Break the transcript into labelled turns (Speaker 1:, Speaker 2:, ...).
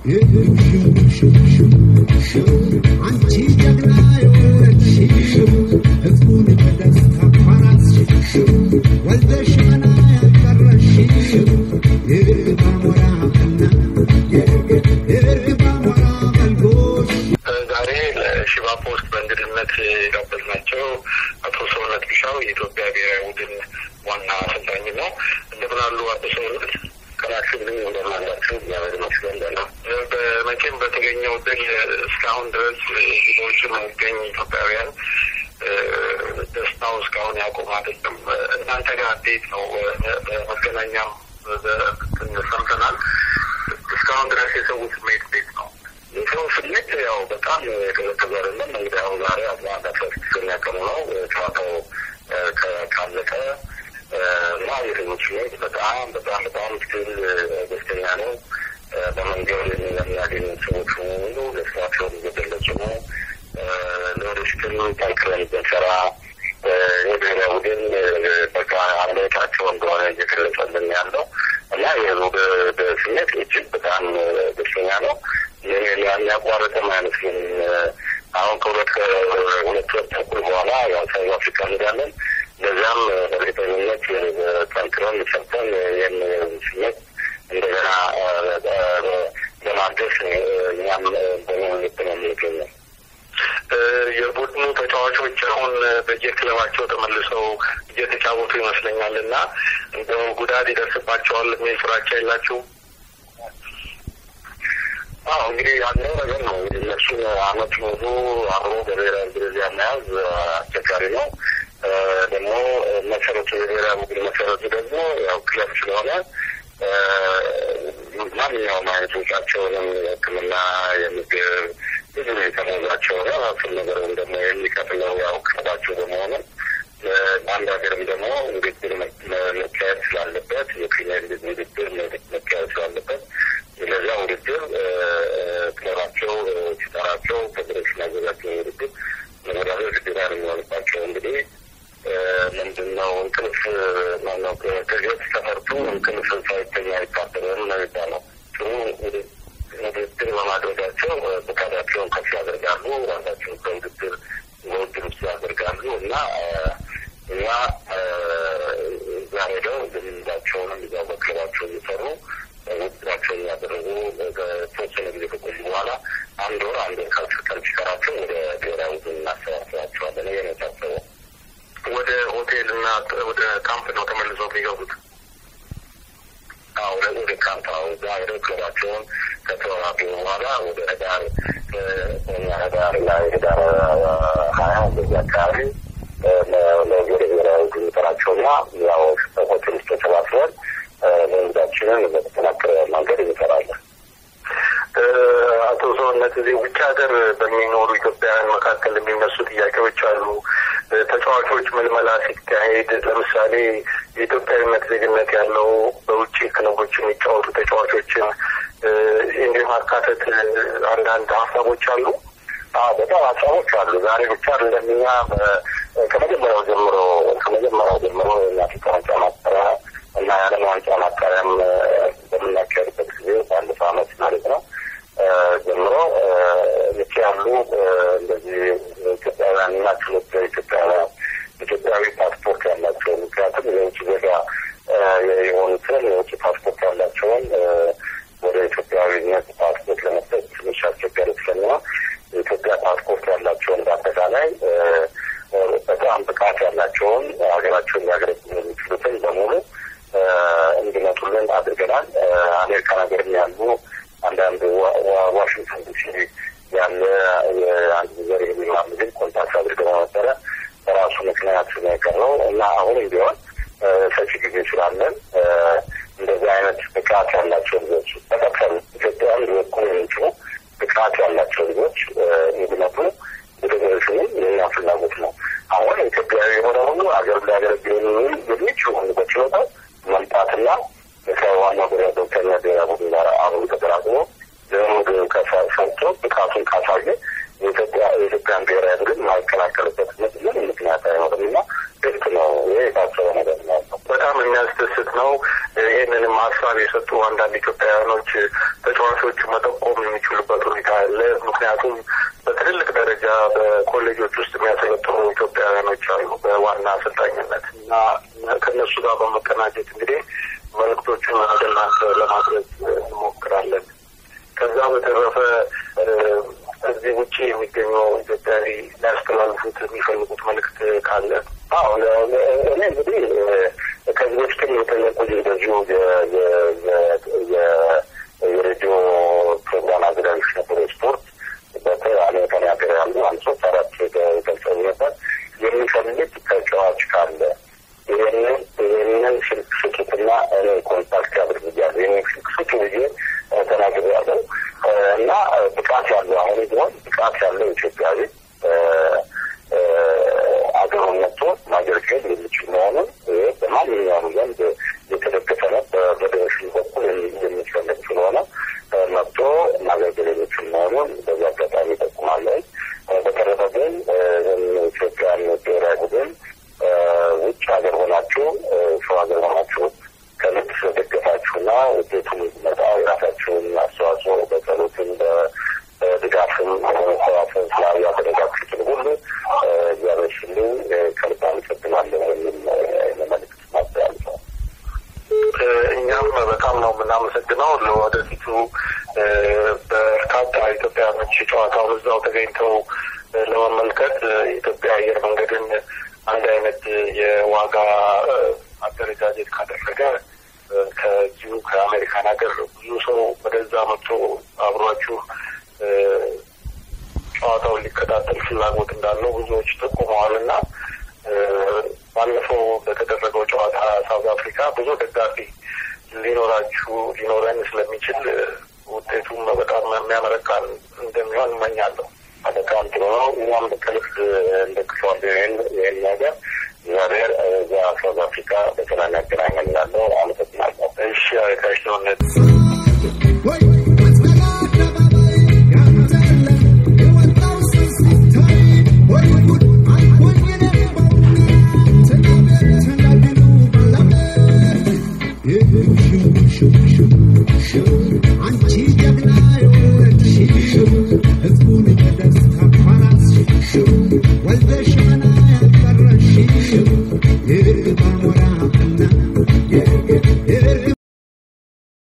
Speaker 1: አንቺ ጀግና የወለድሽው ሕዝቡን በደስታ ባራስሽው ወልደሽ መና ያልቀረሽው የርግብ አሞራና የርግብ አሞራ መልጎሽ
Speaker 2: ዛሬ ለሽባ ፖስት በእንግድነት የጋበዝናቸው አቶ ሰውነት ቢሻው የኢትዮጵያ ብሔራዊ ቡድን ዋና አሰልጣኝ ነው። እንደምን አሉ አቶ ሰውነት? ከላክልኝ እንደምናላቸው እግዚአብሔር ይመስገን ደህና። በመቼም በተገኘው ድል እስካሁን ድረስ ብዙዎቹ የሚገኝ ኢትዮጵያውያን ደስታው እስካሁን ያቆም አይደለም። እናንተ ጋር እንዴት ነው? በመገናኛም ሰምተናል። እስካሁን ድረስ የሰው ስሜት እንዴት ነው? የሰው ስሜት ያው በጣም የቀዘቀዘ አይደለም። እንግዲህ አሁን ዛሬ አስራ አንድ አስራ ስድስተኛ ቀኑ ነው ጨዋታው ካለቀ እና የሰው ስሜት በጣም በጣም በጣም ስቲል ደስተኛ ነው። በመንገድ የሚያገኙ ሰዎች ሁሉ ደስታቸውን እየገለጹ ነው። ለወደፊትም ጠንክረን ብንሰራ የብሔራዊ ቡድን በቃ አለታቸው እንደሆነ እየገለጸልን ያለው እና የህዝቡ ስሜት እጅግ በጣም ደስተኛ ነው። የሚያቋርጥም አይመስልም። አሁን ከሁለት ከሁለት ወር ተኩል በኋላ ያው ሳውዝ አፍሪካ እንሄዳለን። ለዚያም በእርግጠኝነት ጠንክረን ሰርተን ይህን ስሜት እንደገና ለማደስ እኛም በመሆንት ነው የምንገኘው። የቡድኑ ተጫዋቾች አሁን በየክለባቸው ተመልሰው እየተጫወቱ ይመስለኛል እና እንደው ጉዳት ይደርስባቸዋል የሚል ፍራቻ የላችሁም? አዎ እንግዲህ ያለው ነገር ነው። እንግዲህ እነሱን አመት ሙሉ አብሮ በብሔራዊ ደረጃ መያዝ አስቸጋሪ ነው። ደግሞ መሰረቱ የብሔራዊ ቡድን መሰረቱ ደግሞ ያው ክለብ ስለሆነ ማንኛውም አይነት ወጪያቸውንም ሕክምና፣ የምግብ ብዙ የተሞላቸው ነው። እሱን ነገርም ደግሞ የሚከፍለው ያው ክለባቸው በመሆኑ በአንድ ሀገርም ደግሞ ውድድር መካሄድ ስላለበት የፕሪሚየር ሊግ ውድድር መካሄድ ስላለበት ለዚያ ውድድር ክለባቸው ሲጠራቸው ፌዴሬሽን ያዘጋጀው ውድድር ለመዳበር ግዴታ ነው የሚሆንባቸው። እንግዲህ ምንድን ነው እንቅልፍ ማነው ከገት ተፈርቶ እንቅልፍ ሳይተኛ አይታደርም ነው የሚባለው። ጥሩ ውድድር በማድረጋቸው ብቃታቸውን ከፍ ያደርጋሉ፣ ራሳቸውን ከውድድር በውድድር ውስጥ ያደርጋሉ እና እኛ እዛ ሄደው ልምዳቸውንም እዛው በክለባቸው እየሰሩ ውድድራቸውን እያደረጉ በተወሰነ ጊዜ ከቆዩ በኋላ አንድ ወር አንድ ወር ካልፈቀድ ሲቀራቸው ወደ ብሔራዊ ቡድን እናሰባስባቸዋለን። ይሄ ነው የታሰበው። ወደ ሆቴል እና ወደ ካምፕ ነው ተመልሰው የሚገቡት። አዎ ወደ ካምፕ አሁ እዛ ሄደው ክለባቸውን ከተወራቱ በኋላ ወደ ህዳር እኛ ህዳር ላይ ህዳር ሀያ እንደዚህ አካባቢ ወደ ብሔራዊ ቡድን ጠራቸውና ያው ሆቴል ውስጥ ተሰባስበን ልምዳችንን በተጠናከረ መንገድ እንሰራለን። አቶ ሰውነት እዚህ ውጭ ሀገር በሚኖሩ ኢትዮጵያውያን መካከል የሚነሱ ጥያቄዎች አሉ። ተጫዋቾች ምልመላ ሲካሄድ ለምሳሌ የኢትዮጵያዊነት ዜግነት ያለው በውጭ ክለቦች የሚጫወቱ ተጫዋቾችን እንዲህ ማካተት አንዳንድ ሀሳቦች አሉ። በጣም ሀሳቦች አሉ። ዛሬ ብቻ እንደኛ ከመጀመሪያው ጀምሮ ከመጀመሪያው ጀምሮ የአፍሪካ ዋንጫ ማጣሪያ እና የዓለም ዋንጫ ማጣሪያም በምናካሄድበት ጊዜ ባለፈው ዓመት ማለት ነው ጀምሮ ልክ ያሉ እንደዚህ ኢትዮጵያውያን እና ችሎት ኢትዮጵያውያን ኢትዮጵያዊ ፓስፖርት ያላቸውን ምክንያቱም የውጭ ዜጋ የሆኑትን የውጭ ፓስፖርት ያላቸውን ወደ ኢትዮጵያዊነት ፓስፖርት ለመስጠት ትንሽ አስቸጋሪ ስለሚሆን የኢትዮጵያ ፓስፖርት ያላቸውን በአጠቃላይ በጣም ብቃት ያላቸውን ሀገራቸውን ሊያገለግሉ የሚችሉትን በሙሉ እንዲመጡልን አድርገናል። አሜሪካን ሀገርም ያሉ አንዳንድ ዋሽንግተን ዲሲ ያለ የአንድ ዘር የሚማር ልጅ ኮንታክት አድርገው ነበረ። በራሱ ምክንያት ነው የቀረው እና አሁንም ቢሆን ሰፊ ጊዜ ስላለን እንደዚህ አይነት ብቃት ያላቸው ልጆች በቀጥታ ኢትዮጵያን ሊወክሉ የሚችሉ ብቃት ያላቸው ልጆች እንዲመጡ ፌዴሬሽኑም የኛ ፍላጎት ነው። አሁን ኢትዮጵያዊ የሆነ ሁሉ አገር ሊያገለግል የሚችሉ ሁሉ በችሎታው መምጣትና ከዋናው ብሔራዊ ዶክተር ብሔራዊ ቡድን ጋር አብሮ ተቀራቅሞ ልምድ ሰርቶ ብቃቱን ካሳየ የኢትዮጵያ የኢትዮጵያን ብሔራዊ ቡድን ማይከላከልበት ምን ምክንያት አይኖርም እና ልክ ነው። ይሄ የታሰበ ነገር ነው። በጣም የሚያስደስት ነው። ይህንንም ሀሳብ የሰጡ አንዳንድ ኢትዮጵያውያኖች ተጫዋቾች መጠቆም የሚችሉበት ሁኔታ አለ። ምክንያቱም በትልልቅ ደረጃ በኮሌጆች ውስጥ የሚያሰለጥኑ ኢትዮጵያውያኖች አሉ በዋና አሰልጣኝነት እና ከእነሱ ጋር በመቀናጀት እንግዲህ መልእክቶቹን ወደ እናንተ ለማድረስ እንሞክራለን። ከዛ በተረፈ እዚህ ውጭ የሚገኙ ኢትዮጵያዊ ሊያስተላልፉት የሚፈልጉት መልእክት ካለ?
Speaker 3: አዎ እኔ እንግዲህ ከዚህ በፊትም የጠየቁ እንደዚሁ የሬዲዮ ፕሮግራም አዘጋጆች ነበሩ። ስፖርት በአሜሪካን ሀገር ያሉ አንድ ሶስት አራት ገልጸው ነበር። የሚፈልግ ተጫዋች ካለ ይህንን ይህንን ስልክ ስጡትና እኔ ኮንታክት አድርግያለሁ ይህንን ስልክ ስጡ ብዬ ተናግሬያለሁ እና ብቃት ያለው አሁን ቢሆን ብቃት ያለው ኢትዮጵያዊ አገሩን መጥቶ ማገልገል የሚችል መሆኑን ይህ በማንኛውም ዘንድ የተደገፈ ነው። በፌዴሬሽን በኩል የሚፈለግ ስለሆነ መጥቶ ማገልገል የሚችል መሆኑን በዚህ አጋጣሚ ይጠቁማለሁ። በተረፈ ግን ኢትዮጵያን ብሔራዊ ቡድን ውጭ ሀገር ሆናችሁ ሰው ሀገር ሆናችሁ ከልብ ስለደገፋችሁና ውጤቱን መጣ የራሳችሁን አስተዋጽኦ በጸሎትም በድጋፍም ሰዋሰን ስላ ያደረጋችሁትን ሁሉ እያበሽልኝ ከልብ አመሰግናለሁ የሚል መልዕክት ማስተላልፈው።
Speaker 2: እኛም በጣም ነው የምናመሰግነው። ለወደፊቱ በርካታ ኢትዮጵያውያኖች ጨዋታውን እዛው ተገኝተው ለመመልከት የኢትዮጵያ አየር መንገድን አንድ አይነት የዋጋ አደረጃጀት ካደረገ ከዚሁ ከአሜሪካን ሀገር ብዙ ሰው ወደዛ መጥቶ አብሯችሁ ጨዋታውን ሊከታተል ፍላጎት እንዳለው ብዙዎች ጠቁመዋል እና ባለፈው በተደረገው ጨዋታ ሳውዝ አፍሪካ ብዙ ደጋፊ ሊኖራችሁ ሊኖረን ስለሚችል ውጤቱም በጣም የሚያመረካን እንደሚሆን እመኛለሁ።
Speaker 3: በጣም ጥሩ ነው። እኛም ከልብ እንደግፈዋለን ይህን ነገር እግዚአብሔር እዛ ሳውዝ አፍሪካ